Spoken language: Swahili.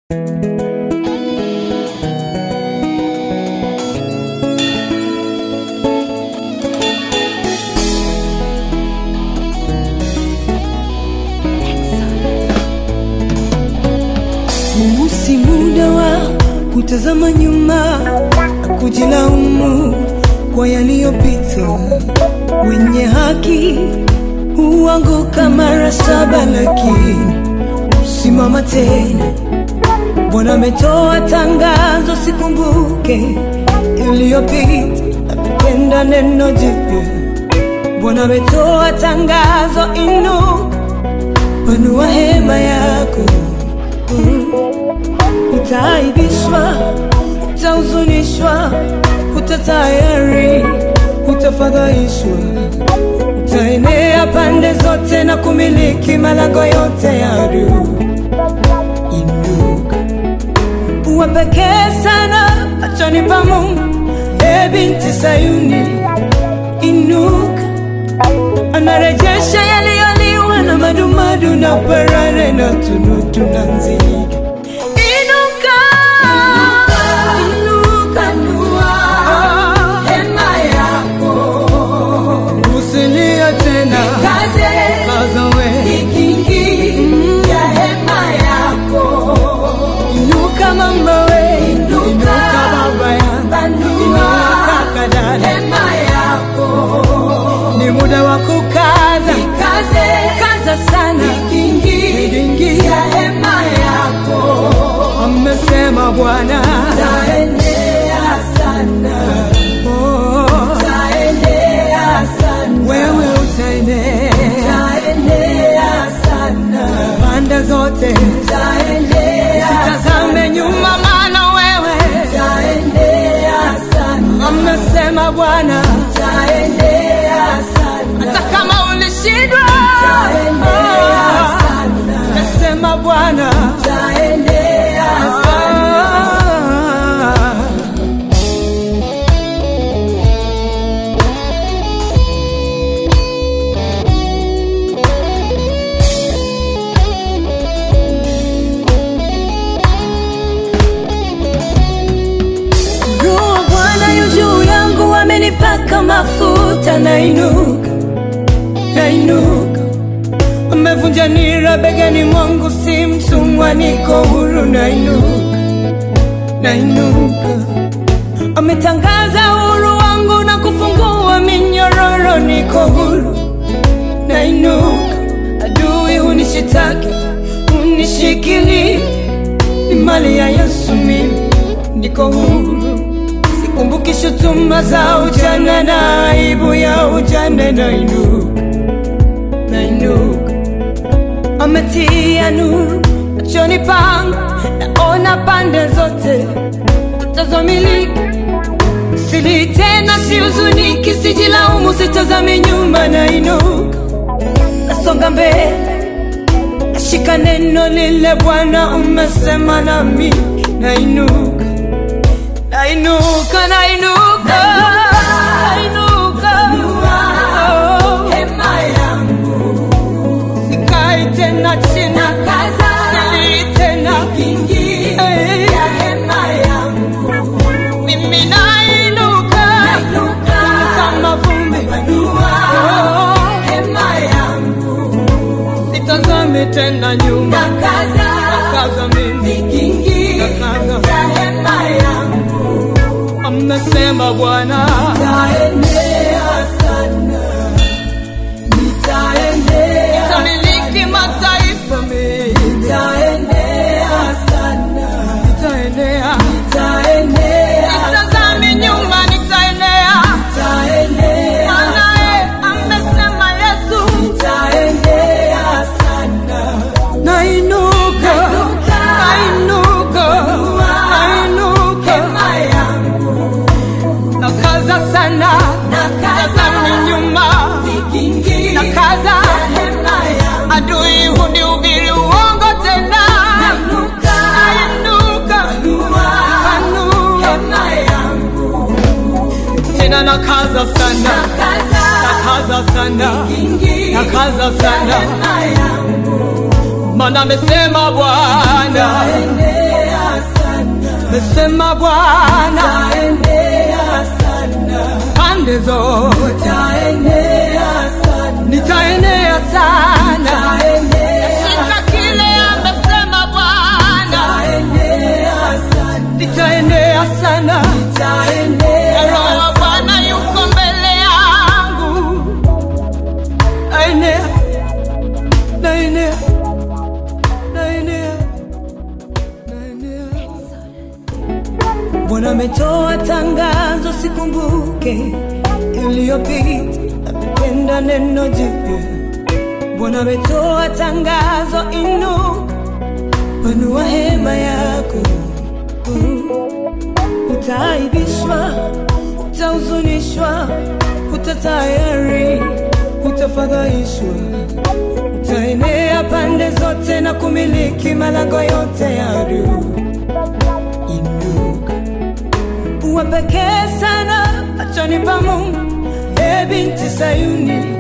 Huu si muda wa kutazama nyuma na kujilaumu kwa yaliyopita. Wenye haki huanguka mara saba, lakini simama tena. Bwana ametoa tangazo, sikumbuke iliyopita, ametenda neno jipya. Bwana ametoa tangazo, inuka, panua hema yako Utaaibishwa, utahuzunishwa, utatayari, utafadhaishwa, utaenea pande zote na kumiliki malango yote ya adui. Inuka, uwe pekee sana machoni pa Mungu, e binti Sayuni, inuka, anarejesha yaliyoliwa na madumadu na parare na tunutu na nzige. Inuka, inuka, hema yako, usilie tena, kaza we, ya hema yako, inuka mama we, inuka baba yangu, inuka kadada, hema yako, ni muda wa kukaza, kaza sana, ikingi ya hema yako, amesema Bwana, taenea sana, oh, taenea sana, wewe utaenea, taenea sana, pande zote, taenea, sitazame nyuma, maana wewe, taenea sana, amesema Bwana, taenea sana, hata kama ulishindwa, taenea sana, amesema Bwana, taenea sana. Roho wa Bwana yu juu yangu, amenipaka mafuta, nainuka, nainuka. Amevunja nira begani mwangu, si mtumwa, niko huru, nainuka, nainuka. Ametangaza uhuru wangu na kufungua minyororo, niko huru, nainuka. Adui hunishitaki, hunishikili, ni mali ya Yesu, mimi niko huru. Sikumbuki shutuma za ujana na aibu ya ujana, nainuka, nainuka. Ametia nuru machoni pangu, naona pande zote tazamiliki sili tena, sihuzuniki, sijilaumu, sitazami nyuma, nainuka, nasonga mbele, nashika neno lile Bwana umesema nami, nainuka, nainuka, nainuka, nainuka, oh, hema yangu sikai tena chini, sili tena Eh, mimi nainuka kama vumbi, Oh, sitazame tena nyuma, nakaza mimi, nakaza amesema Bwana, nitamiliki mataifa mengi, nitaenea, sitazame nyuma, nitaenea, maana amesema Yesu, nainuka, nainuka, nainuka, nakaza sana, tazame nyuma, nakaza adui hunihubiri uongo tena, nainuka, nainuka tena, nakaza sana, nakaza sana, nakaza sana, maana amesema Bwana amesema Bwana, Nitaenea sana, pande zote nitaenea sana, nitaenea sana. nitaenea, Shika kile amesema Bwana, nitaenea sana, nitaenea sana. nitaenea Roho wa Bwana yuko mbele yangu, naenea, naenea, naenea, naenea. Bwana ametoa tangazo, sikumbuke iliyopita, ametenda neno jipya. Bwana ametoa tangazo, inu panua hema yako Utaaibishwa, utahuzunishwa, utatayari, utafadhaishwa, utaenea pande zote na kumiliki malango yote ya adui. Inuka, uwe pekee sana machoni pa Mungu, e binti Sayuni,